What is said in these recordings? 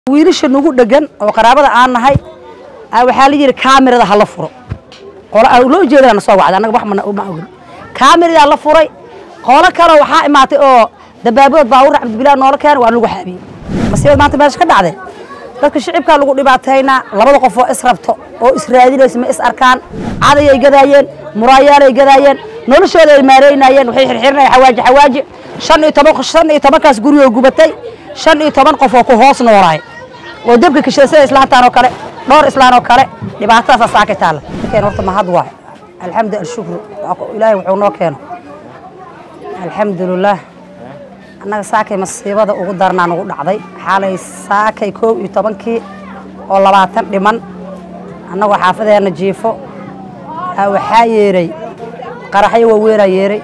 wiilasha nagu dhegan oo qaraabada aan nahay waxaa la yidhi kaamirada hala furo loo jeedana na soo wacda annaga wax ma ogin kaamiradaa la furay qolo kale waxaa imaatay oo dabaabadood baabuur cabdibilah noola keena waa lagu xaabiyey masiibad maanta meesha ka dhacday dadka shicibkaa lagu dhibaataynaa labada qof oo is rabto oo israadinaysa ma is arkaan cadayay gadaayeen muraayaalay gadaayeen noloshooda ay maareynayeen waxay xirxirinayeen xawaaji xawaaji shan iyo toban shan iyo tobankaas gurigoo gubatay shan iyo toban qof oo ku hoos noolaay oo debka kashay sida islaantaan oo kale dhowr islaan oo kale dhibaatadaasaa saakay taalla markeen horta mahad waay alxamdu alshukru ilaahay wuxuu noo keeno alxamdulilaah annaga saakay masiibada ugu darnaa nagu dhacday xaalay saakay koob iyo tobankii oo labaatan dhiman annagoo xaafadeenna jiifo waxaa yeeray qaraxyo waaweynaa yeeray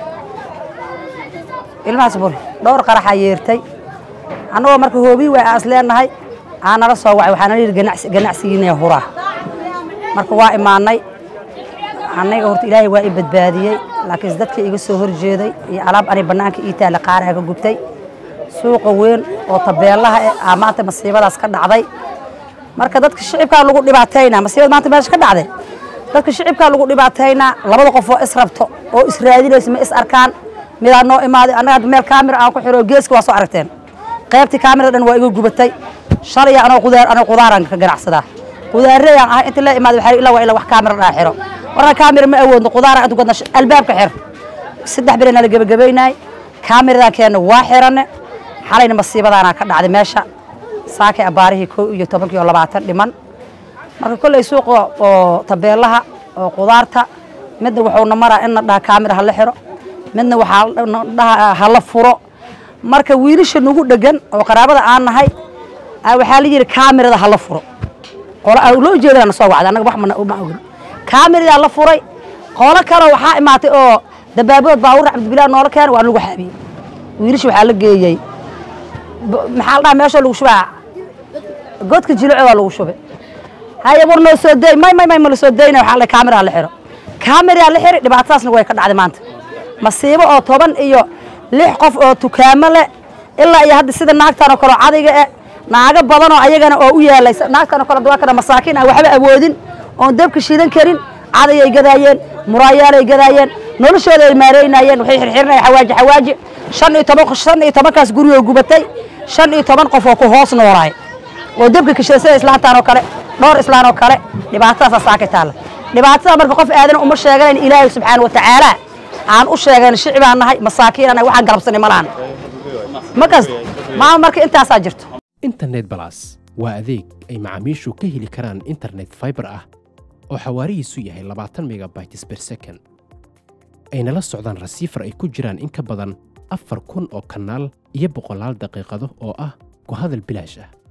ilmahaas buri dhowr qaraxaa yeertay annagoo marka hoobii waay aas leenahay aa nala soo wacay waxaa nala yidhi ganacsigiina huraa marka waa imaanay annaga horta ilaahay waa i badbaadiyey laakiinse dadka iga soo horjeeday iyo alaab ani bannaanka ii taalla qaaraha ka gubtay suuqa weyn oo tabeelaha eh aa maanta masiibadaas ka dhacday marka dadka shicibkaa lagu dhibaataynaa masiibada maanta meesha ka dhacday dadka shicibkaa lagu dhibaataynaa labada qof oo is rabto oo israadinaysa ma is arkaan midaa noo imaaday annaga meel kaamira aan ku xiro geeska waa soo aragteen qaybtii kaamira dhan waa iga gubatay shalay anoo qudaar anoo qudaaraan ka ganacsadaa qudaarayaan ah inta la imaaday waxaa ilaa waa ilaa wax kaamira dhaa xiro warka kaamira ma awoodno qudaara intu gadna albaabka xir saddex bere nala gebagabaynaay kaamiradan keenna waa xiranne xalayna masiibadaana ka dhacday meesha saakay abbaarihii koo iyo tobankii oo labaatan dhiman marka kolley suuqa oo tabeelaha oo qudaarta midna wuxuuna maraa in na dhaha kaamira hala xiro midna waxaa dhaha hala furo marka wiilasha nagu dhegan oo qaraabada aan nahay waxaa la yidhi kaamirada hala furo loo jeedana na soo wacda annaga wax ma ogin kaamiradaa la furay qolo kale waxaa imaatay oo dabaabadood baabuur cabdibilah noola keena waa lagu xaabiyey wiilasha waxaa la geeyey maxaa la dhaha meeshoo lagu shubaa godka jilico waa lagu shubay haye war noo soo day may may may ma la soo dayna waxaa la kaamiraha la xiro kaamiradaa la xiri dhibaatadaasna way ka dhacday maanta masiibo oo toban iyo lix qof oo tukaamo leh ilaa iyo hadda sida naagtan oo kale oo cadayga eh naago badan oo ayagana oo u yaalay naagtan oo kale waa kana masaakiin ah waxba awoodin oon dabka shidan karin cadayay gadaayeen muraayaalay gadaayeen noloshooda ay maareynayeen waxay xirxirinayeen xawaaji xawaaji shan iyo toban shan iyo tobankaas gurigoo gubatay shan iyo toban qof oo ku hoos noolaay oo debka kashay sida islaantaan oo kale dhowr islaan oo kale dhibaatadaasaa saakay taalla dhibaatada marka qof aadana uma sheeganayn ilaahay subxaana wa tacaala aan u sheegan shicibaan nahay masaakiin anahay waxaan galabsanay ma lahan ma kasta maama marka intaasaa jirto internet balas waa adeeg ay macaamiishu ka heli karaan internet fiber ah oo xawaarihiisu yahay labaatan megabytes ber second ayna la socdaan rasiifar ay ku jiraan in ka badan afar kun oo kanaal iyo boqolaal daqiiqado oo ah ku hadal bilaash ah